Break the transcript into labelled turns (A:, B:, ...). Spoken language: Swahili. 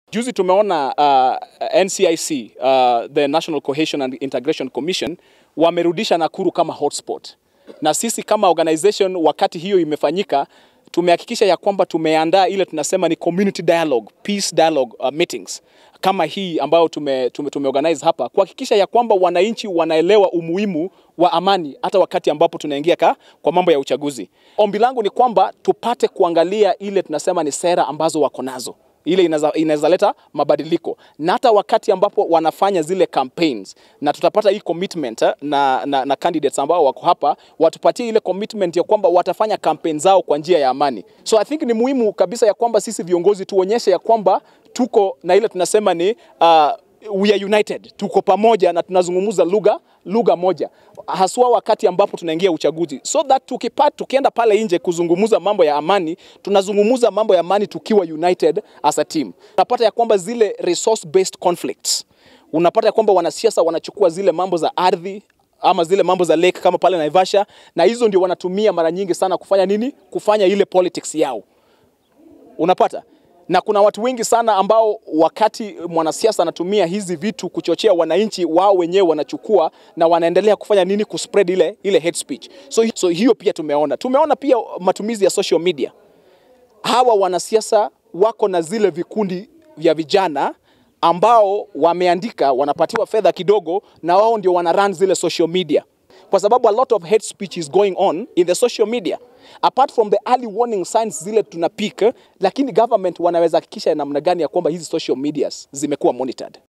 A: Juzi tumeona uh, NCIC uh, the National Cohesion and Integration Commission wamerudisha Nakuru kama hotspot, na sisi kama organization, wakati hiyo imefanyika, tumehakikisha ya kwamba tumeandaa ile tunasema ni community dialogue, peace dialogue uh, meetings kama hii ambayo tume, tume, tumeorganize hapa kuhakikisha ya kwamba wananchi wanaelewa umuhimu wa amani hata wakati ambapo tunaingia ka, kwa mambo ya uchaguzi. Ombi langu ni kwamba tupate kuangalia ile tunasema ni sera ambazo wako nazo ile inaweza leta mabadiliko na hata wakati ambapo wanafanya zile campaigns, na tutapata hii commitment na, na, na candidates ambao wako hapa watupatie ile commitment ya kwamba watafanya campaign zao kwa njia ya amani. So I think ni muhimu kabisa ya kwamba sisi viongozi tuonyeshe ya kwamba tuko na ile tunasema ni uh, we are united, tuko pamoja na tunazungumza lugha lugha moja, haswa wakati ambapo tunaingia uchaguzi, so that tukipata, tukienda pale nje kuzungumza mambo ya amani, tunazungumza mambo ya amani tukiwa united as a team. Unapata ya kwamba zile resource based conflicts, unapata ya kwamba wanasiasa wanachukua zile mambo za ardhi ama zile mambo za lake kama pale Naivasha, na hizo ndio wanatumia mara nyingi sana kufanya nini? Kufanya ile politics yao, unapata na kuna watu wengi sana ambao wakati mwanasiasa anatumia hizi vitu kuchochea wananchi, wao wenyewe wanachukua na wanaendelea kufanya nini? Kuspread ile, ile hate speech. So, so hiyo pia tumeona. Tumeona pia matumizi ya social media. Hawa wanasiasa wako na zile vikundi vya vijana ambao wameandika, wanapatiwa fedha kidogo, na wao ndio wana run zile social media kwa sababu a lot of hate speech is going on in the social media apart from the early warning signs zile tunapika, lakini government wanaweza hakikisha namna gani ya kwamba hizi social medias zimekuwa monitored.